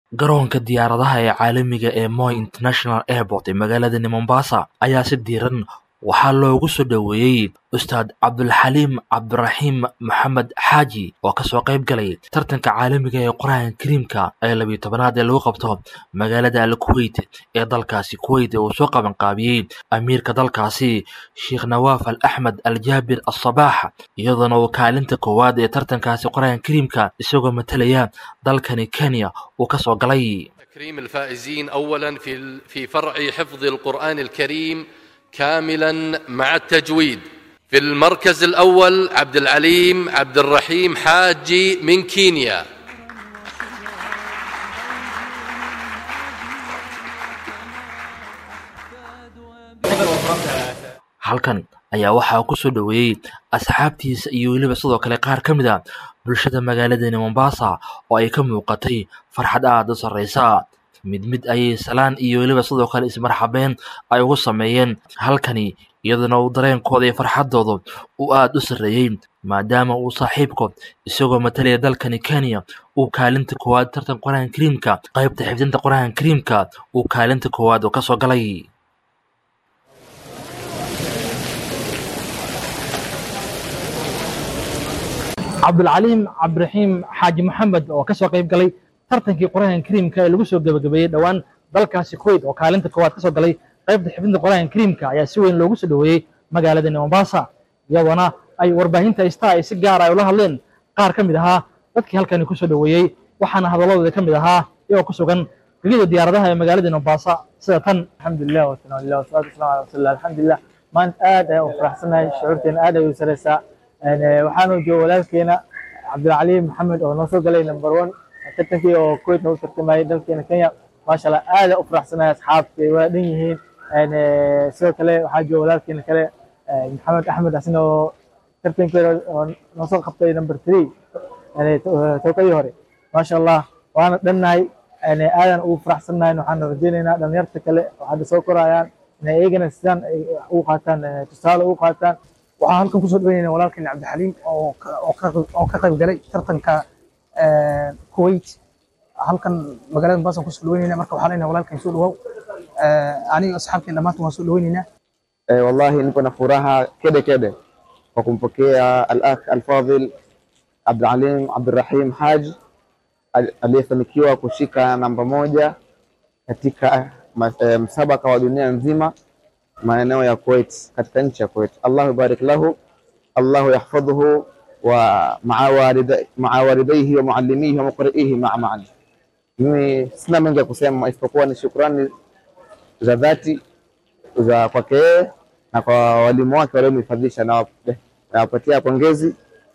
garoonka diyaaradaha ee caalamiga ee Moi International Airport ee magaalada Mombasa ayaa si diiran waxaa loogu soo dhoweeyey Ustaad Cabdulxaliim Cabdiraxiim Maxamed Xaaji oo kasoo qayb galay tartanka caalamiga ee Qur'aanka Kariimka ee labiyo tobanaad ee lagu qabto magaalada Al Kuwait ee dalkaasi Kuwait ee uu soo qaban qaabiyey amiirka dalkaasi Sheekh Nawaaf Al Axmed Al Jaabir Al Sabaax iyadoona uu kaalinta koowaad ee tartankaasi Qur'aanka Kariimka isagoo matalaya dalkani Kenya uu kasoo galay تكريم الفائزين اولا في في فرع حفظ القران الكريم كاملا مع التجويد في المركز الاول عبد العليم عبد الرحيم حاجي من كينيا halkan ayaa waxaa ku soo dhoweeyey asxaabtiisa iyo weliba sidoo kale qaar ka mid a bulshada magaaladani mombasa oo ay ka muuqatay farxad aada u sarreysa mid mid ayay salaan iyo weliba sidoo kale ismarxabeen ay ugu sameeyeen halkani iyaduna uu dareenkooda iyo farxaddooda uu aada u sarreeyey maadaama uu saaxiibkood isagoo matalaya dalkani kenya uu kaalinta koowaad tartan qur-aanka kariimka qaybta xifdinta qur-aanka kariimka uu kaalinta koowaad oo kasoo galay cabdulcaliim cabdiraxiim xaaji maxamed oo ka soo qayb galay tartankii qur-aanka kariimka ee lagu soo gebagabeeyey dhowaan dalkaasi kuwait oo kaalinta koowaad ka soo galay qaybta xifdinta qur-aanka kariimka ayaa si weyn loogu soo dhoweeyey magaaladani mombasa iyadoona ay warbaahinta istaa ay si gaara ay ula hadleen qaar ka mid ahaa dadkii halkani ku soo dhoweeyey waxaana hadalladooda ka mid ahaa iyagoo ku sugan gegida diyaaradaha ee magaalada mombasa sida tan alxamdulilah wasanalillah wasalaatu wasalaamu ala rasuulillah alxamdulilah maanta aad ayaan u faraxsanahay shucuurteena aad ay u sareysaa waxaanu jooga walaalkeena cabdilcaliim maxamed oo noo soo galay number one tartankii oo kuwait noogu tartamayay dalkeena kenya maasha allah aad u faraxsanahay asxaabta waa dhan yihiin sidoo kale waxaa jooga walaalkeena kale maxamed axmed asina oo tartankeeda oo noo soo qabtay number three towkadii hore maasha allah waana dhannahay aadan ugu faraxsannahay waxaan rajaynaynaa dhalinyarta kale oo hadda soo korayaan inay iyagana sidaan ugu qaataan tusaale ugu qaataan waxaan halkan kusoo dhaweynayna walaalkeen cabdixaliim oo ka qayb galay tartanka kuwait halkan magaalada mombasa kusoo dhaweynayna marka waxaan leenahay walaalkeen soo dhawow aniga asxaabteen dhammaantan waan soo dhaweynaynaa wallahi niko na furaha kede kede kwa kumpokea al-akh al-fadhil Abdulalim Abdurrahim Haji aliyefanikiwa kushika namba moja katika msabaka wa dunia nzima maeneo ya Kuwait katika nchi ya Kuwait. Allahu barik lahu, Allahu yahfadhuhu wa maa walidayhi wa muallimihi wa muqri'ihi maa maan. Mimi sina mengi ya kusema isipokuwa ni shukrani za dhati za kwake yeye na kwa walimu wake waliomhifadhisha, na nawapatia pongezi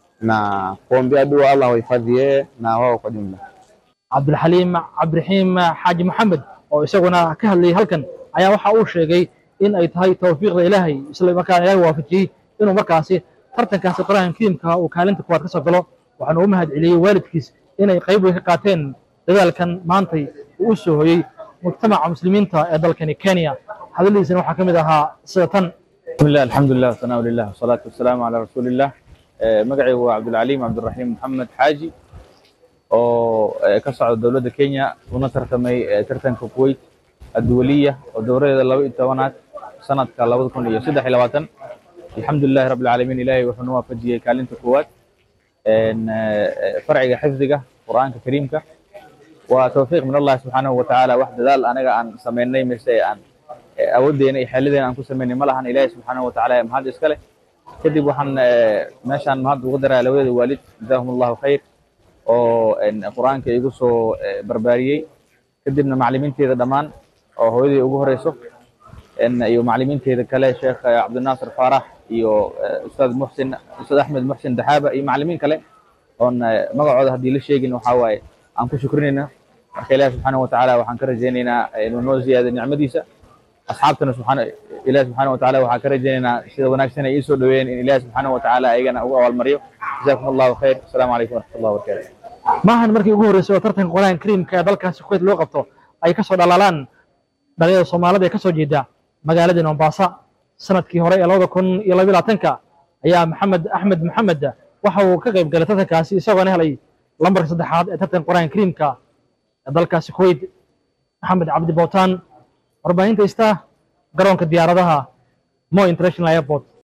na kuombea dua Allah wahifadhi yeye na wao kwa jumla. cabdulxaliim cabdiraxiim xaaji maxamed oo isaguna ka hadlayay halkan ayaa waxa uu sheegay in ay tahay tawfiiqda ilaahay isla markaana ilaahay waafajiyey inuu markaasi tartankaasi qur-aanka kariimka uu kaalinta koowaad ka soo galo waxaana u mahad celiyey waalidkiis inay qayb weyn ka qaateen dadaalkan maantay uu u soo hoyey mujtamaca muslimiinta ee dalkani kenya hadaladiisana waxaa ka mid ahaa sida tan bismillah alxamdulilah wasanaa lilah wasalaatu wasalaamu calaa rasuulillah magacaygu waa cabdulcaliim cabdiraxiim maxamed xaaji oo ka socda dowladda kenya una tartamay tartanka kuwait adduwaliya oo dowradeeda laba iyo tobanaad sanadka labada kun iyo saddex iyo labaatan alxamdulilahi rabbi alcaalamiin ilaahay wuxuu noo waafajiyey kaalinta koowaad farciga xifdiga qur'aanka kariimka waa tawfiiq min allahi subxaanahu watacaala wax dadaal anaga aan samaynay mise aan awooddeena iyo xeeladeena aan ku samaynay ma lahan ilaahay subxaanahu watacaala mahad iska leh kadib waxaan meeshaan mahad ugu daraa labada waalid jazaahum allahu khayr oo qur'aanka igu soo barbaariyey kadibna maclimiinteeda dhammaan oo hooyadii ugu horeyso iyo maclimiinteeda kale sheekh cabdinaasir faarax iyo ustaad muxsin ustaad axmed muxsin daxaaba iyo maclimiin kale oon magacooda haddii la sheegin waxaa waaye aan ku shukrinayna marka ilahi subxaanahu watacaala waxaan ka rajaynaynaa inuu noo ziyaado nicmadiisa asxaabtana subxaana ilahi subxaanahu watacaala waxaan ka rajaynaynaa sida wanaagsan ay ii soo dhaweeyeen in ilahi subxaanahu watacaala ayagana ugu abaalmariyo jazakum allahu khayr asalaamu calaykum waraxmat allah wabarakatu maahan markii ugu horreysay oo tartanka qur-aanka kariimka ee dalkaasi kuwait loo qabto ay ka soo dhalaalaan dhalinyada soomaalida ee ka soo jeeda magaalada mombasa sanadkii hore ee labada kun iyo labiyo labaatanka ayaa maxamed axmed maxamed waxa uu ka qayb galay tartankaasi isagoona helay lambarka saddexaad ee tartanka qur-aanka kariimka ee dalkaasi kuwait maxamed cabdi bootaan warbaahinta istaa garoonka diyaaradaha mo international airport